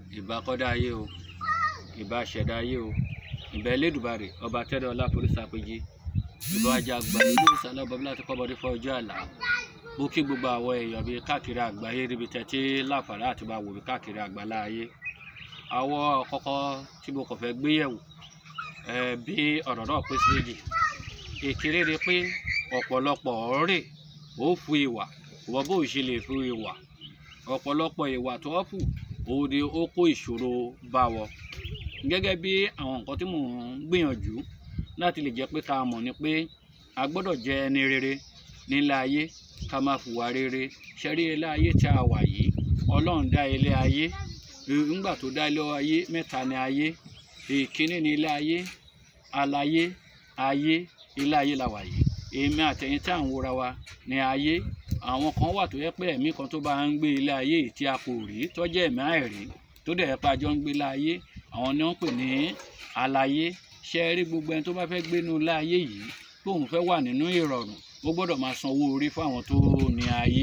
ìbà kọ́dá ayé o ìbà ṣẹ̀dá ayé o ìbà Elédùmarè ọba tẹ́lẹ̀ ọlá forísàpèjì ìbà ajá àgbàlú ló ń sálọ bọ́bí láti kọ́ bọ́dé fọ́ ọjọ́ àlá mo kí gbogbo àwọn èèyàn bíi káàkiri àgbáyé níbi tẹ́tí láǹfààní àti máa wò mí káàkiri àgbálá ayé àwọn kọ́kọ́ tí mo kàn fẹ́ gbé yẹ̀wò ẹ̀ bí ọ̀rọ̀ náà pín sí méjì ìkíní ni pé ọ̀pọ̀lọpọ̀ ọ̀rẹ́ ó fu ìwà wọ́n bó ṣe lè fu ìwà ọ̀pọ̀lọpọ̀ ìwà tó wọ́n fù òun ni ó kó ìṣòro bá wọn gẹ́gẹ́ bí àwọn nǹkan tí mò ń gbìyànjú láti lè jẹ́ pé ká mọ̀ ni pé a gbọ́dọ̀ jẹ́ ẹni rere nílé ayé ká máa fùwà rere ṣẹ́rí ilé ayé tí a wà yìí ọlọ́run dá ilé ayé nígbà tó dá ilé ayé mẹ́ta ni ayé ìkíní ni ilé ayé alayé ayé ilé ayé la wà yìí èmi àtẹ̀yìn tí à ń wòra wa ní ayé àwọn kan wà tó yẹ pé ẹ̀mí kan tó bá ń gbé ilé ayé yìí tí a kò rí tó jẹ́ ẹ̀mí àìrí tó dẹ̀ pa jọ ń gbé ilé ayé àwọn ni wọ́n pè ní alayé ṣe rí gbogbo ẹni tó bá fẹ́ gbénu ilé ayé yìí tóun fẹ́ wà nínú ìrọ̀rùn ó gbọ́dọ̀ máa san owó orí fún àwọn tó ní ayé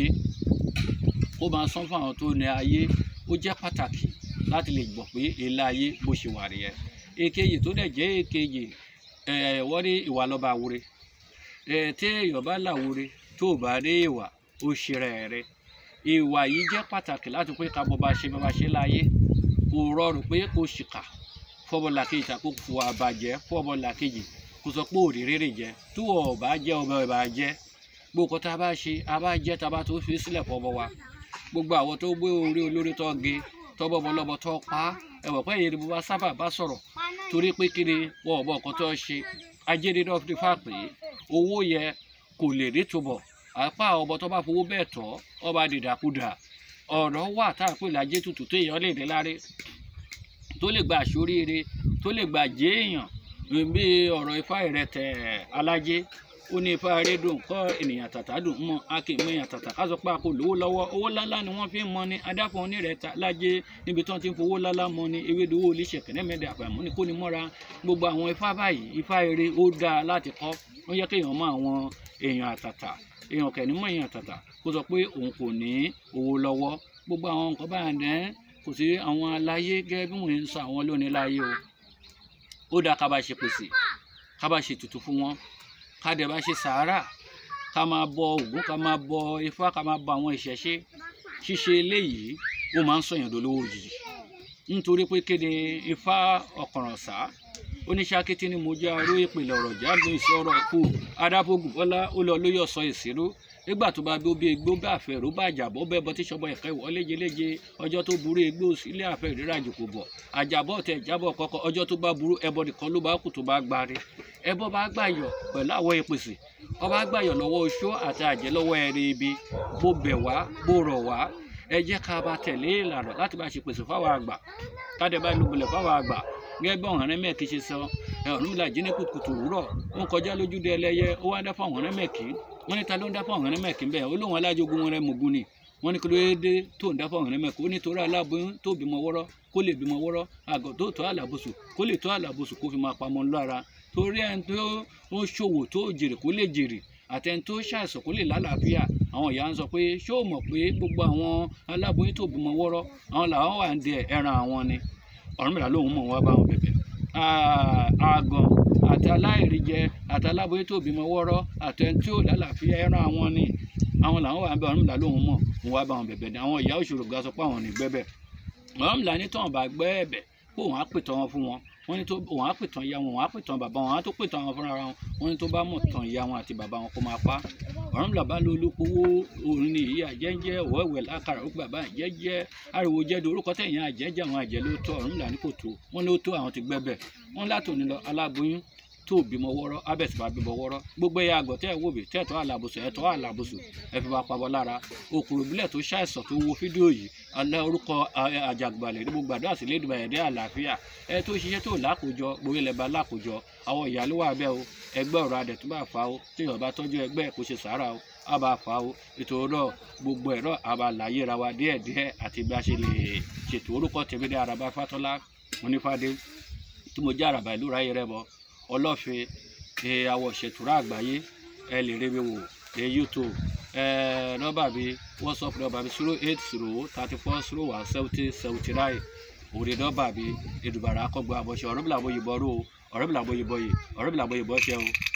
ó máa san fún àwọn tó ní ayé ó jẹ́ pàtàkì láti lè gbọ́ pé ilé ayé bó ṣe wà rí ẹ èkejì tó dẹ̀ jẹ́ èkejì ẹ̀ wọ́n ní ìwà lọ́ba àwòrè ẹ̀ tí èèyàn bá làwòrè tó bá rí ìwà ó ṣe rẹ̀ rẹ̀ ìwà yìí jẹ́ pàtàkì láti pé ká bọ́ bá ṣe bá bá ṣe láyé kò rọrùn pé kò ṣìkà fọ́bọ̀là kejì tàbí kò fò àbàjẹ́ fọ́bọ̀là kejì kò sọ pé òrì rere jẹ tó ọ̀ bá jẹ́ ọmọ ẹ̀ bá jẹ́ gbogbo tá a bá ṣe a bá jẹ́ tá a bá tó fi sílẹ̀ fọ́bọ̀ wa gbogbo àwọn tó gbé orí olórí tó ge tọ́bọ̀ bọ́lọ́bọ̀ tó pa ẹ̀wọ̀n pẹ́ yẹn ni mo bá sábà bá sọ̀rọ̀ torí pé kí ni wọn ò bọ̀ ọ̀kan tó ṣe ajéde náà fi fà pé owó yẹ kò lè rí túbọ̀ apá ọmọ tó bá fowó bẹ́ẹ̀ tọ́ ọba dìdàkudà ọ̀rọ̀ wà tá a pè lájẹ́ tutù tó èèyàn lè ní láre tó lè gba àṣoríire tó lè gba jẹ́ èèyàn bí ọ̀rọ̀ ifá ìrẹtẹ̀ alájẹ́ ó ní ifá rédùn kọ́ ènìyàn tàtà dùn mọ́ akéèmọ́ èèyàn tàtà ká sọ pé a kò lówó lọ́wọ́ owó ńláńlá ni wọ́n fi ń mọ ni adáfọ̀ onírẹ̀ta lájẹ́ níbi tí wọ́n ti ń fowó ńláńlá mọ ni ewédowó oníṣẹ́ kẹ́nẹ́mẹ́dẹ́ àpàmọ́ ni kò ní mọ́ra gbogbo àwọn ifá báyìí ifá eré ó dáa láti kọ́ ó yẹ kéèyàn mọ àwọn èèyàn àtàtà èèyàn kẹ̀ ní mọ̀ èèyàn àtàtà kó sọ pé òun kò ní owó lọ́wọ́ gbogbo àwọn nǹkan báyà dẹ́ kò sí àwọn aláyé gẹ́gẹ́ bí wọ́n ń sọ àwọn lónìí láyé o ó dáa ká bá ṣe pèsè ká bá ṣe tutù fún wọn ká dẹ̀ bá ṣe sàárà ká máa bọ Ògún ká máa bọ Ifá ká máa bọ àwọn ìṣẹ̀ṣe ṣíṣe eléyìí ó máa ń sọ̀yàn dolówó òjijì nítorí pé kéde Ifá ọ̀kànrànsá oníṣàkété ni mo jẹ́ aró ìpìlẹ̀ ọ̀rọ̀ jáde ìṣòro ẹ̀kú adábògùn bọ́lá ó lọ lóyè ọ̀sọ́ ìṣirò nígbà tó bá bí ó bí egbó bá àfẹ́ ró bá àjàbọ́ bẹ́ẹ̀ bọ́ tí sọ́bọ̀ ẹ̀kẹ́ wọ́ léjeléje ọjọ́ tó burú egbó sílé àfẹ́ ìrírà jòkó bọ̀ àjàbọ̀ tẹ̀ jábọ̀ kọ́kọ́ ọjọ́ tó bá burú ẹbọ nìkan ló bá kù tó bá gbáre ẹbọ bá gbàyọ̀ pẹ̀lú àwọn ìpèsè ọba gbàyọ̀ lọ́wọ́ oṣó àti àjẹ́ lọ́wọ́ ẹ̀rí ibi bó bẹ̀ wá bó rọ̀ wá ẹ jẹ́ ká bá tẹ̀lé ìlànà láti bá ṣe pèsè fáwọn àgbà káde bá lùbọ̀lẹ̀ fáwọn àgbà gẹ́gẹ́ bí ọ̀hún rẹ́mẹ̀kì ṣe sọ ọ̀hún ìlà jí ní kùtùkùtù òwúrọ̀ ó ń kọjá lójúde ẹlẹ́yẹ ó wá dá fún ọ̀hún rẹ́mẹ̀kì wọ́n ní ta ló ń dá fún ọ̀hún rẹ́mẹ̀kì ń bẹ̀ ó lóun alájogun wọn rẹ mọ̀gún ni wọ́n ní kí ló dé tó ń dá fún ọ̀hún rẹ́mẹ̀kì ó ní torí aláboyún tó bímọ wọ́rọ́ kó lè bímọ wọ́rọ́ àgọ́ tó tó àlàbòsù kó lè tó àlàbòsù kó fi máa pamọ́ lára torí ẹni tó ń ṣòwò tó jèrè kó lè jèrè àtẹni tó ṣàìsàn kó lè lálàáfíà àwọn ìyá ń sọ pé ṣé o mọ̀ pé gbogbo àwọn aláboyún tó bímọ wọ́rọ́ àwọn làwọn wà ń dẹ ẹran àwọn ni Ọ̀rúnmìlà lòun mọ̀ wá bá wọn bẹ̀bẹ̀ àgàn àti aláìríjẹ àti aláboyún tó bímọ wọ́rọ́ àtẹni tí ò lálàáfíà ẹran àwọn ni àwọn làwọn wà ń bẹ Ọ̀rúnmìlà lòun mọ̀ wọn wá bá wọn bẹ̀bẹ̀ ni àwọn ìyá òṣòro ga sọ pé àwọn ò ní gbẹ́bẹ̀ Ọ̀rúnmìlà ní tọ́wọ̀n bá gbẹ́ ẹ̀bẹ̀ pé òun á pètàn wọn fún wọn wọ́n ní tó òun á pètàn ìyá wọn òun á pètàn bàbá wọn òun á tó pètàn àwọn fúnra wọn wọ́n ní tó bá mọ̀ tàn ìyá wọn àti bàbá wọn kó máa pa Ọ̀rúnmìlà bá ló olókòwò òun ní ìyá àjẹjẹ ọ̀wẹ́wẹ́ lákàrà ó bàbá àjẹjẹ ariwo jẹ́dọ̀ orúkọ tẹ̀yìn àjẹjẹ àwọn àjẹ ló tó Ọ̀rúnmìlà ní kò tó wọ́n ló tó àwọn ti gbẹ́bẹ̀ wọ́n látòní lọ aláboyún tó bímọ wọ́rọ́ abẹ́sì bá bímọ wọ́rọ́ gbogbo ẹ̀yà àgọ̀ tẹ́ ẹ̀ wò bí tẹ́ẹ̀tọ́ àlàbòsò ẹ̀tọ́ àlàbòsò ẹ̀ fi bá pabọ́ lára òkùrù ìbílẹ̀ tó ṣàìsàn tó wo fídíò yìí alẹ́ orúkọ àjàgbàlẹ̀ ní gbogbo àdúrà sí lédùbà ẹ̀dẹ́ àlàáfíà ẹ tó ṣiṣẹ́ tó lákòjọ gbogbo ilẹ̀ bá lákòjọ àwọn ìyá ló wà bẹ́ẹ̀ o ẹgbẹ́ ọ̀rọ̀ adẹ̀ tó bá fa o tí èèyàn bá tọ́jú ẹgbẹ́ kò ṣe sàárà o á bá fa o ètò ọ̀rọ̀ gbogbo ẹ̀rọ àbàláyé ra wa díẹ̀díẹ̀ àti bí a ṣe lè ṣètò orúkọ tèmi dé Àràbá Fátọ́lá onífàdé tí mo jẹ́ àràbà ìlú ráyè rẹ bọ ọlọ́fin ẹ àwọ̀ ṣètùrọ̀ àgbáyé ẹ lè rí mi wò ẹ youtube ẹ nọ́mbà mi whatsapp nọ́mbà mi zero eight zero thirty four zero one seventy seventy nine òde dọ́bà bí edùbàrà akọ́gbọ́ àbọ̀ṣe ọ̀rọ̀ bìlà bóyè bọ́rọ̀ o ọ̀rọ̀ bìlà bóyè bọ́yè ọ̀rọ̀ bìlà bóyè bọ́ṣẹ́ o